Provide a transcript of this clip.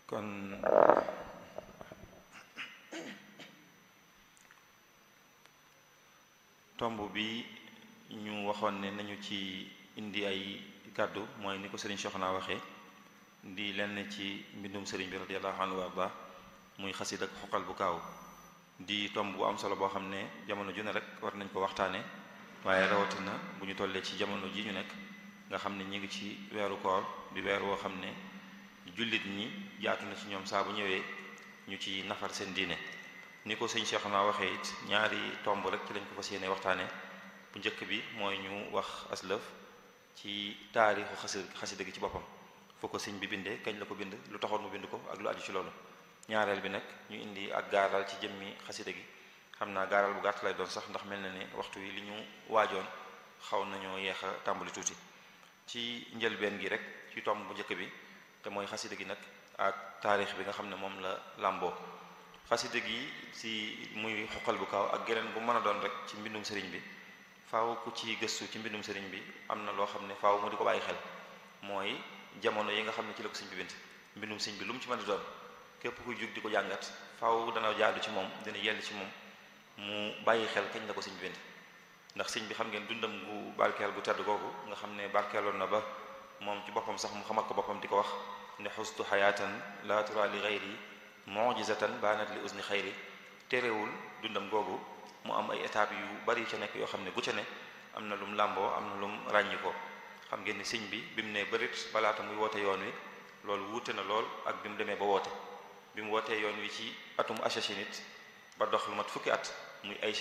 kon tomb bi ñu waxoon ne nañu ci indi ay kàddu mooy ni ko sëriñ Soxna waxee di lenn ci mbindum sëriñ bi radiyallahu anhu warda muy xasid ak xoqal bu kaaw di tomb bu am solo boo xam ne jamono ju ne rek war nañ ko waxtaane waaye rawatina bu ñu tollee ci jamono ji ñu nekk nga xam ne ñi ngi ci weeru koor di weer woo xam ne jullit ñi jaatu na ci ñoom saa bu ñëwee ñu ci nafar seen diine ni ko sëñ Cheikh naa waxee it ñaari tomb rek ci lañ ko fas yéene waxtaane bu njëkk bi mooy ñu wax aslëf ci taarixu xasi xasida gi ci boppam foo ko sëñ bi bindee kañ la ko bind lu taxoon mu bind ko ak lu aju ci loolu ñaareel bi nag ñu indi ak gaaral ci jëmmi xasida gi xam naa gaaral bu gàtt lay doon sax ndax mel na ne waxtu wi li ñu waajoon xaw nañoo yeex a tàmbali tuuti ci njëlbeen gi rek ci tomb bu njëkk bi te mooy xasida gi nag ak taarix bi nga xam ne moom la làmboo xasida gi si muy xoqal bu kaaw ak geneen bu mën a doon rek ci mbindum sëriñ bi faaw ku ci gëstu ci mbindum sëriñ bi am na loo xam ne faaw mu di ko bàyyi xel mooy jamono yi nga xam ne ci la ko sëñ bi bind mbindum sëñ bi lu mu ci mën a doon képp kuy jug di ko jàngat faaw dana jaadu ci moom dina yell ci moom mu bàyyi xel kañ la ko sëñ bi bind ndax sëñ bi xam ngeen dundam gu barkeel gu tedd googu nga xam ne barkeeloon na ba moom ci boppam sax mu xamal ko boppam di ko wax ne xustu xayaatan la tura li xayri mujizatan baanat li usni xayri terewul dundam googu mu am ay étapes yu bari ca nekk yoo xam ne bu ca ne am na lum làmboo am na lum ràññi ko xam ngeen ni sëñ bi bi mu ne bërit balaata muy woote yoon wi loolu wuute na lool ak bi mu demee ba woote bi mu wootee yoon wi ci atum achachinit ba dox lu mat fukki at muy ay